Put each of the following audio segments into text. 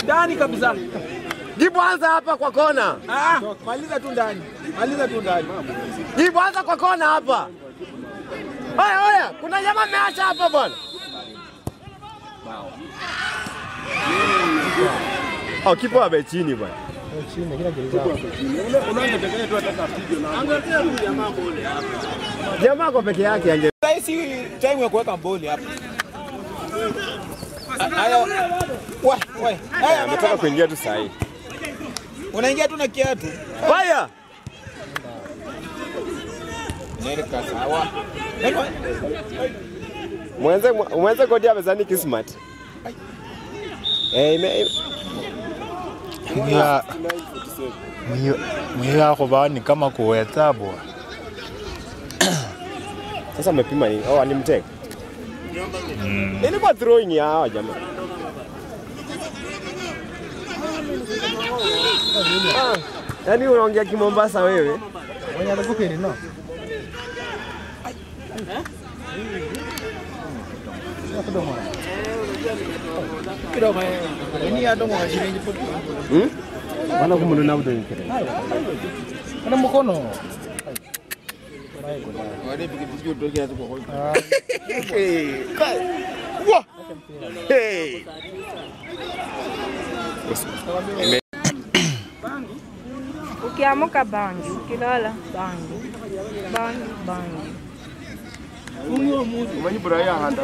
ndani kabisa. Jibu anza hapa kwa kona. Ah, maliza tu ndani, maliza tu ndani. Jibu anza kwa kona hapa. Oya oya, kuna jamaa ameacha hapa bwana. Oh, kipa abe chini bwana. Jamaa kwa peke yake ange Sasa si time ya kuweka boli hapa. Haya. Wa, wa. Haya, ametoka kuingia tu saa hii. unaingia tu na kiatu. Fire! Nereka sawa. Mwenze mwenze kodi amezani kismat. Eh, ime Mwiya mwiya kuba ni kama kuhesabu. sasa amepima nini? Oh, alimteka. Ilikuwa throwing ya hawa jamaa. Ah, Yaani unaongea Kimombasa wewe? Mwenye alikupeni no. Kidogo. Ni ya domo wa shilingi fupi. Hmm? Wana kumununa mtu nikire. Ana mkono. Wale pikipiki utoke hapo kwa Hey. Wa. Hey. Ukiamuka bangi, ukilala bangi, bangi, bangi. Umanyi buraya handa.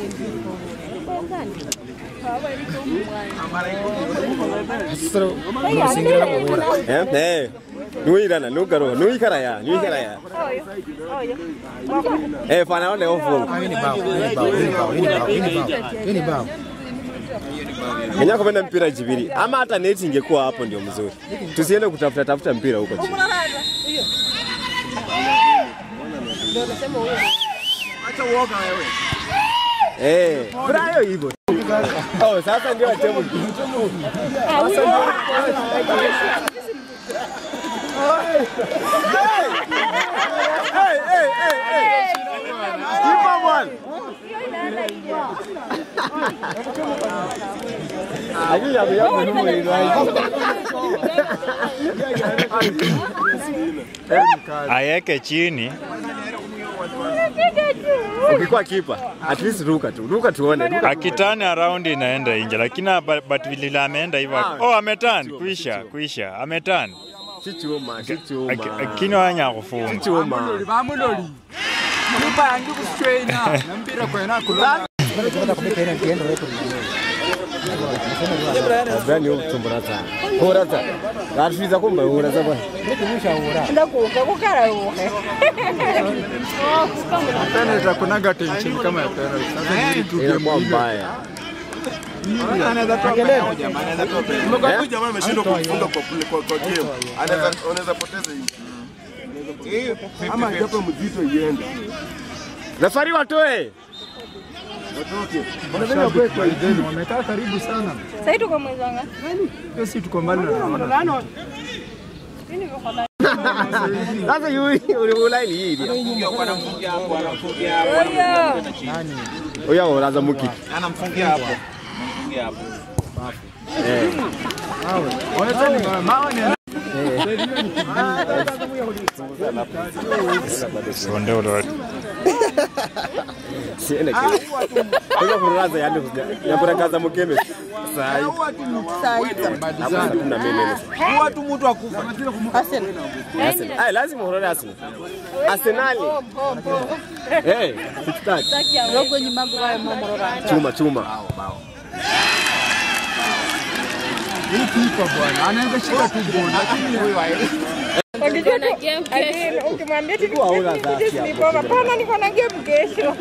Sasa unasingira kubura. Eh? Eh. Nuirana, nugaro, nuikara ya, nuikara ya. Oyo, oyo. Eh, fana ole ofu. Hii ni bao, hii ni bao, hii ni bao, hii ni bao, hii ni bao. Hii ni bao. Kenya kupenda mpira jibiri. Ama hata neti ingekuwa hapo ndio mzuri. Tusiende kutafuta tafuta mpira huko chini. Acha uoga wewe. Eh, brayo hivyo. Oh, sasa ndio atemu. Hey, hey, hey, hey. Kipa bwana. Lakini ya ya ni mwili Ayeke chini. Ukikuwa kipa, at least ruka tu. Ruka tuone. Ruka. Akitani around inaenda nje, lakini ba- but vile ameenda hivyo. Ah, Oh, ametan, chichuma, kuisha, chichuma. kuisha. Ametan. Chichuma, chichuma. Lakini wanya kufunga. Chichuma. Bamuloli. Kipa yangu kustraina. Na mpira kwa ina kula. Bani ukutumbura sana. Hora sana. Gatwiza kumba hora za bwana. Ndakuka kukarauke. Penalty kunaga tension kama ya penalty. Sasa ni tu Ilikuwa mbaya. anaweza toa penalty jamaa, anaweza toa penalty. Eh? jamaa ameshindwa kufunga kwa kule kwa kwa game. Anaweza anaweza poteza hii. Ama japo mzito iende. Refari watoe. Wamekaa karibu sana. Sasa tuko mwezi wanga. Hiyo si tuko mbali na naona. Sasa yuri ulibula ili hili. Anamfungia hapo, anamfungia hapo. Oyo. Oya uraza mukiki. Anamfungia hapo. Anamfungia hapo. Eh. Sonde ule. Siende kile. Oya kuraza yani yaburagaza mukeme. Sai. Hapo tuna menene. Huwa tu mtu akufa. Arsenal. Ai lazima urore Arsenal. Arsenal. Eh, sikitaki. Rogo nyuma kwa momorora. Chuma chuma. Hii kipa bwana, anaweza shika tu goli lakini huyo Ukijua na game kesho. Ukimwambia tu Kwa ula za afya. nipoka pana niko na game kesho.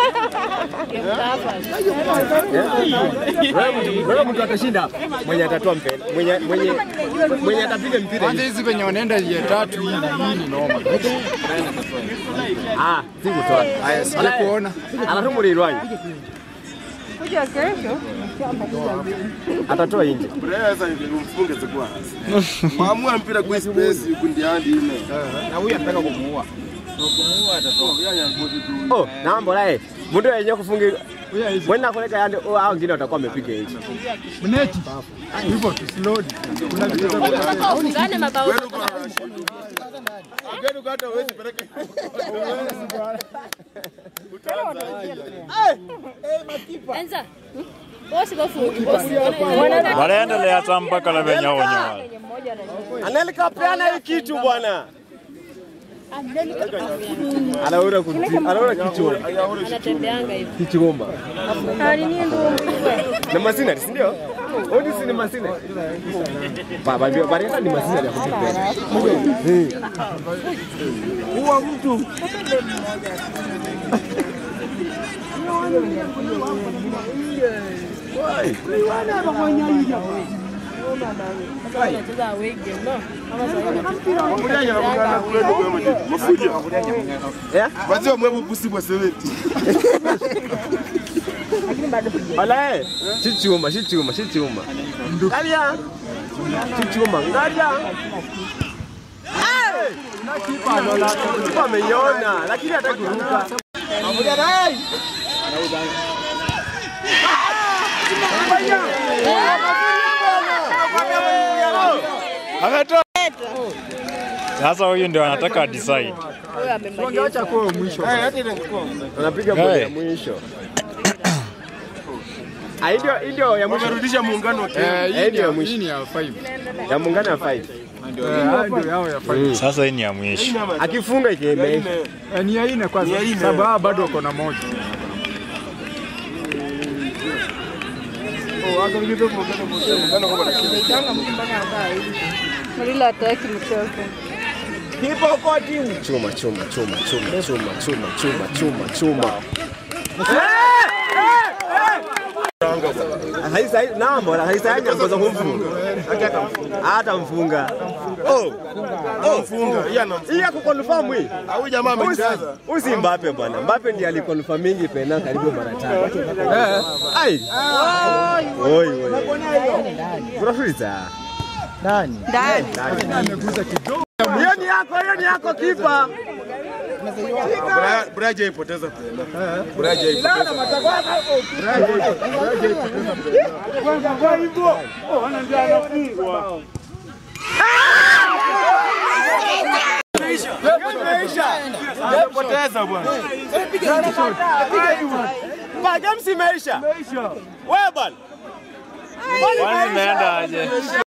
Wewe mtu atashinda hapa. Mwenye atatoa mpira. Mwenye mwenye mwenye atapiga mpira. kwanza hizi venye wanaenda ya tatu hivi, hii ni noma. Ah, sikutoa. Haya, sija kuona. Anatumulirwa. Kuja kesho. Atatoa nje. Braya sasa mfunge zikuwa. Maamua mpira kwa space kundi hadi ile. Na huyu anataka kumuua. Kumuua atatoa. Oh, namba lae. Mundu yenye kufunga Huyo hizi. Mwenda kuleka yande oh, hao wengine watakuwa wamepiga nje. Mneti. Hivyo tu slowly. Kuna vitu za Mpaka ufungane mabao. Gani hata huwezi peleka. Enza. Bosi bafungi bosi. Wana wanaendelea hata mpaka la venye hao wenye wale. Anelika peana hii kitu bwana. Anaura kuti, anaura kichwa. anatembeanga hivi. Kichomba. Hali ni ndio mkubwa. Na masina, si ndio? Odi si ni masina. Baba ndio bari ni masina ya kutupa. Huwa mtu. Anacheza away game no. Kama Eh? Wazee mwebu pusi bwa seweti. Wala eh. Chichuma, chichuma, chichuma. Ngalia. Chichuma, ngalia. Eh! Kipa ameiona lakini hata kuruka. Ametoa. Sasa huyu ndio anataka decide. Huyo amemaliza. Wangeacha kwa mwisho. Anapiga boli ya Hey. mwisho. Ah, hii ndio hii ndio ya mwisho. Wamerudisha muungano wa Kenya. Eh, Eh, hii ndio ya ni mwisho. hii ni ya 5. Ya muungano ya 5. Ndio ndio yao ya 5. Sasa hii ni ya mwisho. Akifunga ikieme. Eh, Ni ya nne kwanza. Ni ya nne. Sababu hawa bado wako na moja. Mlilo hataki mchoke. Chuma, chuma, chuma, chuma, chuma, chuma, chuma, chuma, chuma. Haisa namba la haisa yanya ngoza kumfunga. Hata mfunga. Oh. Oh, Funga. Yeye ana hii ya kuconfirm hii. Huyu jamaa amejaza. Usi Mbappe bwana. Mbappe ndiye aliconfirmingi pena karibu mara tatu. Eh. Ai. Oi, oi. Unafuriza. Ameguza kidogo. Hiyo ni yako, hiyo ni yako kipa. Bra- Braja ipoteza pena. Braja ipoteza. Amepoteza bwana. Ba, games imeisha. Wewe bwana. Kwani imeenda aje?